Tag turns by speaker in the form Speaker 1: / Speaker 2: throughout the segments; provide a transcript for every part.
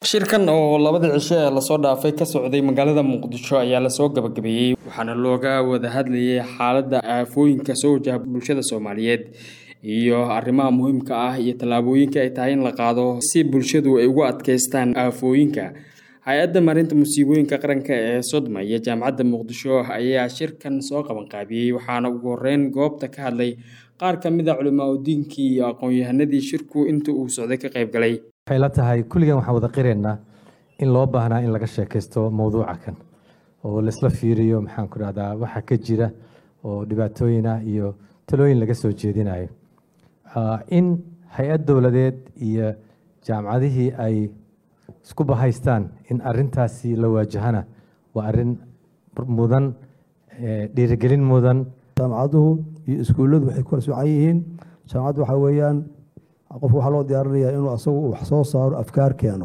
Speaker 1: shirkan oo labadii cisho ee lasoo dhaafay ka socday magaalada muqdisho ayaa lasoo gabagabeeyey waxaana looga wada hadlayay xaaladda aafooyinka soo wajaha bulshada soomaaliyeed iyo arrimaha muhiimka ah iyo tallaabooyinka ay tahay in la qaado si bulshadu ay ugu adkeystaan aafooyinka hay-adda marinta musiibooyinka qaranka ee sodma iyo jaamacadda muqdisho ayaa shirkan soo qabanqaabiyey waxaana ugu horeyn goobta ka hadlay qaar ka mid a culimaa udiinkii iyo aqoon-yahanadii shirku inta uu socday ka qayb galay
Speaker 2: waxay la tahay kulligan waxaan wada qiraynaa in loo baahnaa in laga sheekaysto mowduuca kan oo laisla fiiriyo maxaan ku dhahdaa waxa ka jira oo dhibaatooyin ah iyo talooyin laga soo jeedinayo in hay-ad dowladeed iyo jaamacadihii ay isku bahaystaan in arintaasi la waajahana waa arin mudan dhiirigelin mudan
Speaker 3: jaamacaduhu iyo iskuulladu waxay kala socan yihiin jaamacaddu waxaa weeyaan qofku waxaa loo diyaarinayaa inuu asagu wax soo saaro afkaar keeno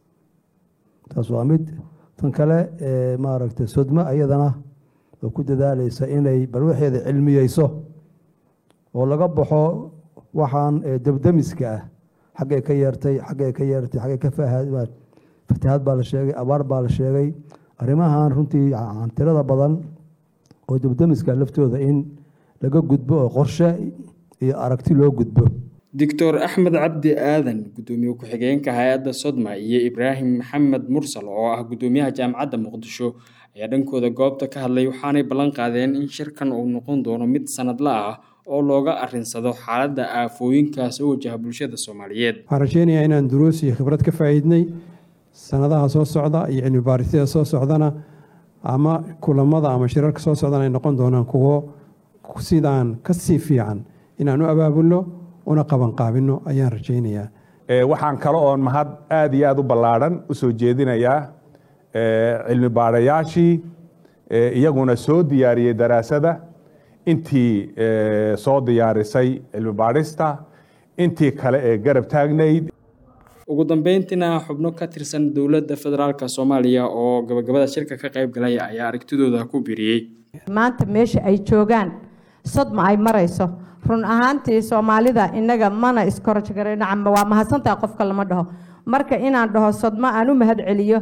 Speaker 3: taas waa mid tan kale maaragtay sodmo iyadana oo ku dadaalaysa inay bal waxeeda cilmiyeyso oo laga baxo waxaan debdemiska ah xaggay ka yeertay xaggay ka yeertay xaggay ka fatahaad baa la sheegay abaar baa la sheegay arrimahan runtii tirada badan oo debdemiska laftooda in laga gudbo oo qorshe iyo aragti loo gudbo
Speaker 1: doctor axmed cabdi aadan guddoomiye ku-xigeenka hay-adda sodma iyo ibraahim maxamed mursal oo ah guddoomiyaha jaamacadda muqdisho ayaa dhankooda goobta ka hadlay waxaanay ballan qaadeen in shirkan uu noqon doono mid sanadla ah oo looga arinsado xaaladda aafooyinka soo wajaha bulshada soomaaliyeed
Speaker 4: waxaan rajeynayaa inaan duruus iyo khibrad ka faa'iidnay sanadaha soo socda iyo cilmi baarisyada soo socdana ama kulamada ama shirarka soo socdana ay noqon doonaan kuwo sidaan ka sii fiican inaan u abaabulno una qabanqaabino ayaan rajaynayaa
Speaker 5: waxaan kale oon mahad aad iyo aad u ballaadhan u soo jeedinayaa cilmi baadhayaashii iyaguna soo diyaariyey daraasada intii soo diyaarisay cilmi baadhista intii kale ee garab taagnayd
Speaker 1: ugu dambeyntiina xubno ka tirsan dowladda federaalk soomaaliya oo gabagabada shirka ka qayb galay ayaa aragtidooda ku biriyey
Speaker 6: maanta meesha ay joogaan sodma ay marayso run ahaantii soomaalida inaga mana iskorojgarnacam waa mahadsantaha qofka lama dhaho marka inaan dhaho sodmo aan u mahad celiyo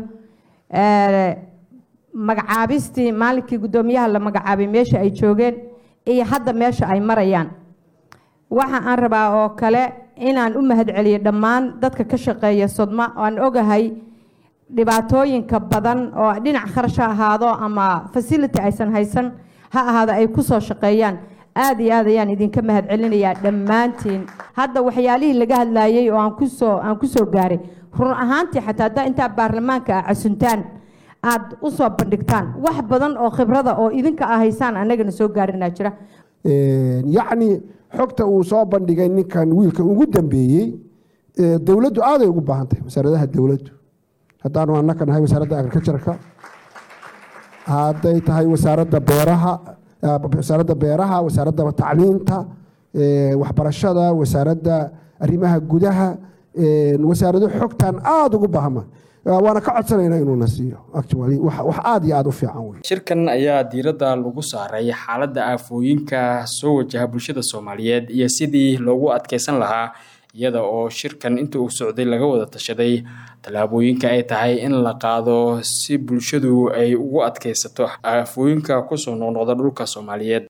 Speaker 6: magacaabistii maalinkii guddoomiyaha la magacaabay meesha ay joogeen iyo hadda meesha ay marayaan waxa aan rabaa oo kale inaan u mahad celiyo dhammaan dadka ka shaqeeya sodma aan ogahay dhibaatooyinka badan oo dhinac kharash ha ahaado ama fasility aysan haysan ha ahaado ay ku soo shaqeeyaan aada iyo aad ayaan idinka mahad celinayaa dhammaantiin hadda waxyaalihii laga hadlaayey oo aan kusoo aan kusoo gaaray run ahaantii xataa haddaa intaa baarlamaanka ah casuntaan aada u soo bandhigtaan wax badan oo khibrada oo idinka ah haysaan annagana soo gaarinaa jira
Speaker 7: yacni xogta uu soo bandhigay ninkan wiilka ugu dambeeyey dowladdu aaday ugu baahan tahay wasaaradaha dowladdu haddaanu annaka nahay wasaaradda agricultureka hadday tahay wasaaradda beeraha wasaaradda beeraha wasaaradda tacliinta waxbarashada wasaaradda arrimaha gudaha wasaarado xogtan aada ugu baahma waana ka codsanayna inuuna siiyo wax aada iyo aada u fiican wey
Speaker 1: shirkan ayaa diiradda lagu saaray xaaladda aafooyinka soo wajaha bulshada soomaaliyeed iyo sidii loogu adkeysan lahaa iyada oo shirkan inta uu socday laga wada tashaday tallaabooyinka ay tahay in la qaado si bulshadu ay ugu adkeysato aafooyinka kusoo noqnoqda dhulka soomaaliyeed